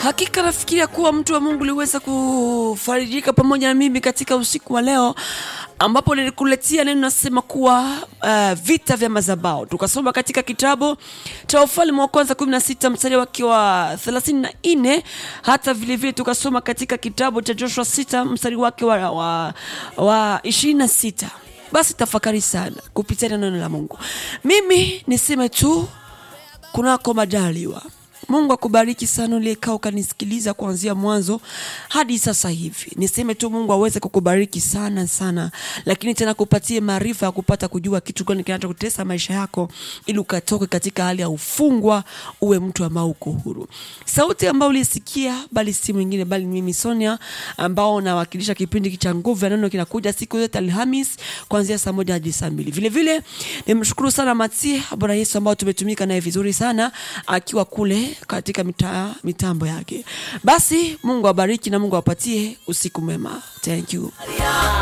Hakika nafikiria kuwa mtu wa Mungu uliweza kufarijika pamoja na mimi katika usiku wa leo ambapo nilikuletea neno nasema kuwa uh, vita vya mazabao. Tukasoma katika kitabu cha Wafalme wa kwanza 16 mstari wake wa 34 hata vile vile tukasoma katika kitabu cha Joshua 6 mstari wake wa, wa, wa 26. Basi tafakari sana kupitia neno la Mungu. Mimi niseme tu kunako majaliwa. Mungu akubariki sana uliyekaa ukanisikiliza kuanzia mwanzo hadi sasa hivi. Niseme tu Mungu aweze kukubariki sana sana, lakini tena kupatie maarifa ya kupata kujua kitu gani kinachokutesa maisha yako, ili ukatoke katika hali ya ufungwa, uwe mtu ambao uko huru. Sauti ambayo ulisikia bali si mwingine bali ni mimi Sonia, ambao nawakilisha kipindi cha nguvu ya neno kinakuja siku zote Alhamis kuanzia saa moja hadi saa mbili. Vile vile nimshukuru sana Matie Bwana Yesu ambao tumetumika naye vizuri sana akiwa kule katika mita, mitambo yake. Basi Mungu awabariki na Mungu awapatie usiku mwema. Thank you.